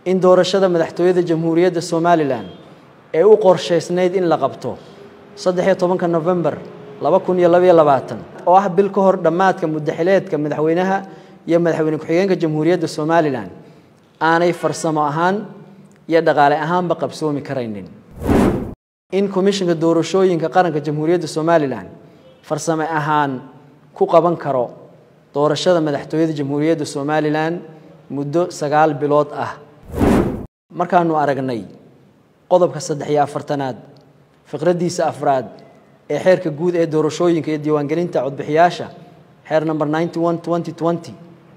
in doorashada madaxtooyada jamhuuriyadda somalilan ee u qorshaysnayd in la qabto saddexiyo tobanka novembar laba kun iyo labaiyo labaatan oo ah bil ka hor dhammaadka muddaxileedka madaxweynaha iyo madaxweyne ku-xigeenka jamhuuriyadda somalilan aanay farsamo ahaan iyo dhaqaale ahaanba qabsoomi karaynin in komishinka doorashooyinka qaranka jamhuuriyadda somalilan farsame ahaan ku qaban karo doorashada madaxtooyada jamhuuriyadda somalilan muddo sagaal bilood ah markaanu aragnay qodobka saddex iyo afartanaad fiqraddiisa afraad ee xeerka guud ee doorashooyinka iyo diiwaangelinta codbixiyaasha xeer number ninety one twenty twenty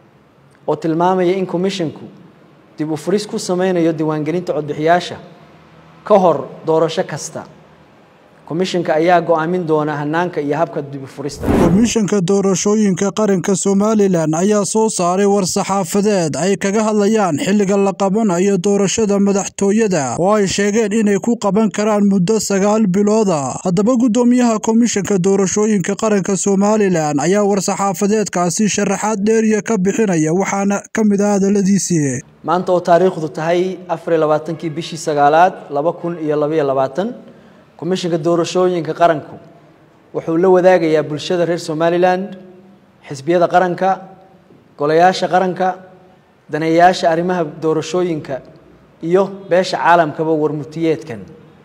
oo tilmaamaya in komishinku dib u furis ku sameynayo diiwaangelinta codbixiyaasha ka hor doorasho kasta komishinka ayaa go-aamin doona hanaanka iyo habka dib u furista komishanka doorashooyinka qaranka somalilan ayaa soo saaray war-saxaafadeed ay kaga hadlayaan xilliga la qabanayo doorashada madaxtooyada oo ay sheegeen inay ku qaban karaan muddo sagaal bilooda haddaba guddoomiyaha komishanka doorashooyinka qaranka somalilan ayaa war-saxaafadeedkaasi sharaxaad dheeriya ka bixinaya waxaana ka mid ah hadaladiisii maanta oo taariikhdu tahay afariyo labaatankii bishii sagaalaad laba kun iyo labaiyo labaatan komishinka doorashooyinka qaranku wuxuu la wadaagayaa bulshada reer somalilan xisbiyada qaranka golayaasha qaranka daneeyayaasha arrimaha doorashooyinka iyo beesha caalamkaba warmurtiyeedkan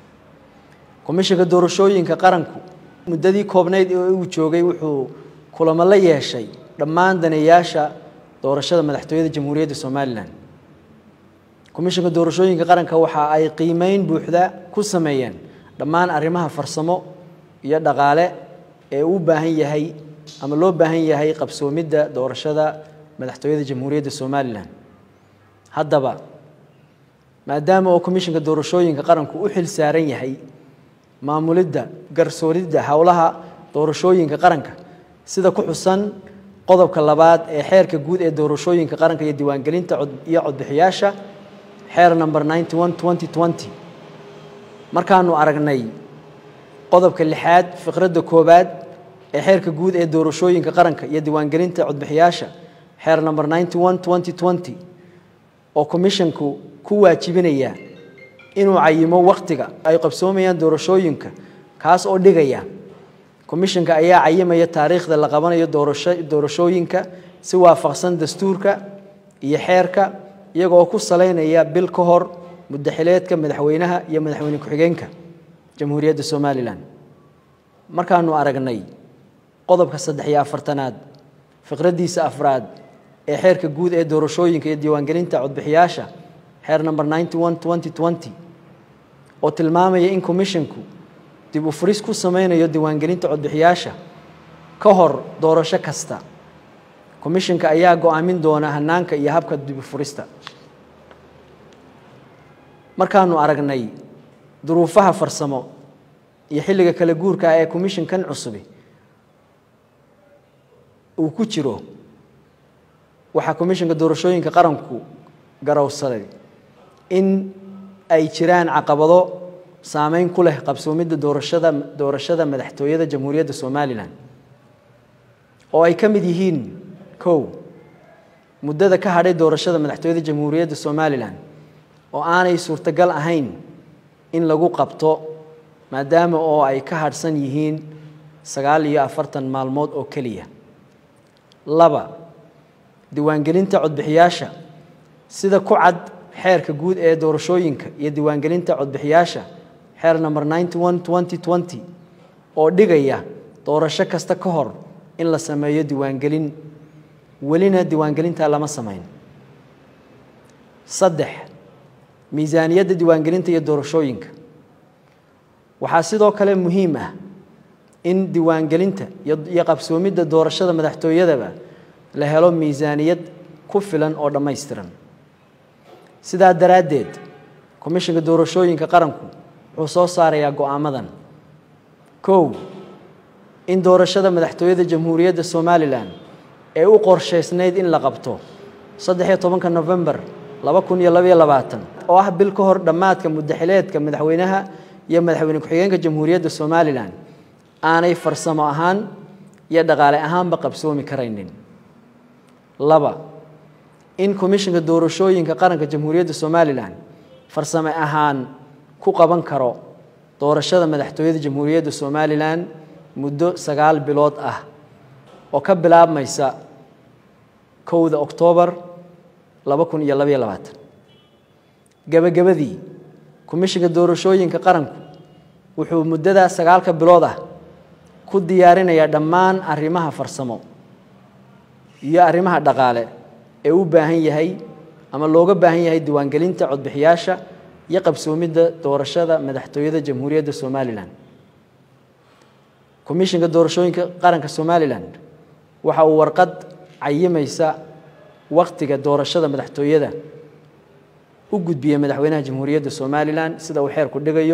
komishinka doorashooyinka qaranku muddadii koobnayd ee uu joogay wuxuu kulamo la yeeshay dhammaan daneeyaasha doorashada madaxtooyada jamhuuriyadda somalilan komishinka doorashooyinka qaranka waxa ay qiimeyn buuxda ku sameeyeen dhammaan arrimaha farsamo iyo dhaqaale ee u baahan yahay ama loo baahan yahay qabsoomidda doorashada madaxtooyada jamhuuriyadda somalilan haddaba maadaama oo komishinka doorashooyinka qaranku u xil saaran yahay maamulidda garsooridda howlaha doorashooyinka qaranka sida ku xusan qodobka labaad ee xeerka guud ee doorashooyinka qaranka iyo diiwaangelinta iyo codbixiyaasha xeer number ninety one twenty twenty markaanu aragnay qodobka lixaad fiqradda koowaad ee xeerka guud ee doorashooyinka qaranka iyo diiwaangelinta codbixiyaasha xeer number ninety one twenty twenty oo komishinku ku waajibinaya inuu cayimo wakhtiga ay qabsoomayaan doorashooyinka kaas oo dhigaya komishinka ayaa cayimaya taariikhda la qabanayo doorashooyinka si waafaqsan dastuurka iyo xeerka iyagoo ku saleynaya bil ka hor muddaxileedka madaxweynaha iyo madaxweyne ku-xigeenka jamhuuriyadda somalilan markaanu aragnay qodobka saddex iyo afartanaad fiqraddiisa afraad ee xeerka guud ee doorashooyinka iyo diiwaangelinta codbixiyaasha xeer number ninety one twenty twenty oo tilmaamaya in komishinku dib u furis ku sameynayo diiwaangelinta codbixiyaasha ka hor doorasho kasta komishinka ayaa go-aamin doona hanaanka iyo habka dib u furista markaanu aragnay duruufaha farsamo iyo xilliga kala guurka ah ee komishinkan cusubi uu ku jiro waxaa komishinka doorashooyinka qaranku garowsaday in ay jiraan caqabado saameyn ku leh qabsoomidda doorashada doorashada madaxtooyada jamhuuriyadda somalilan oo ay ka mid yihiin kow muddada ka hadhay doorashada madaxtooyada jamhuuriyadda somalilan oo aanay suurtagal ahayn in lagu qabto maadaama oo ay ka hadhsan yihiin sagaal iyo afartan maalmood oo keliya laba diiwaangelinta codbixiyaasha sida ku cad xeerka guud ee doorashooyinka iyo diiwaangelinta codbixiyaasha xeer number ninety one twenty twenty oo dhigaya doorasho kasta ka hor in la sameeyo diiwaangelin welina diiwaangelintaa lama samayn saddex miisaaniyadda diiwaangelinta iyo doorashooyinka waxaa sidoo kale muhiim ah in diiwaangelinta iyo qabsoomidda doorashada madaxtooyadaba la helo miisaaniyad ku filan oo dhammaystiran sidaa daraaddeed komishinka doorashooyinka qaranku wuxuu soo saarayaa go-aamadan kow in doorashada madaxtooyada jamhuuriyadda somalilan ee u qorshaysnayd in la qabto saddexiyo tobanka novembar laba kun iyo labaiyo labaatan oo ah bil ka hor dhammaadka muddaxileedka madaxweynaha iyo madaxweyne ku-xigeenka jamhuuriyadda somalilan aanay farsamo ahaan iyo dhaqaale ahaanba qabsoomi karaynin laba in komishinka doorashooyinka qaranka jamhuuriyadda somalilan farsame ahaan ku qaban karo doorashada madaxtooyada jamhuuriyadda somalilan muddo sagaal bilood ah oo ka bilaabmaysa kowda oktoobar laba kun iyo labaiyo labaatan gebagabadii komishinka doorashooyinka qaranku wuxuu muddadaa sagaalka bilood ah ku diyaarinayaa dhammaan arrimaha farsamo iyo arrimaha dhaqaale ee u baahan yahay ama looga baahan yahay diiwaangelinta codbixiyaasha iyo qabsoomidda doorashada madaxtooyada jamhuuriyadda somalilan komishinka doorashooyinka qaranka somalilan waxa uu warqad cayimaysa wakhtiga doorashada madaxtooyada u gudbiyey madaxweynaha jamhuuriyadda somalilan sida uu xeerku dhigayo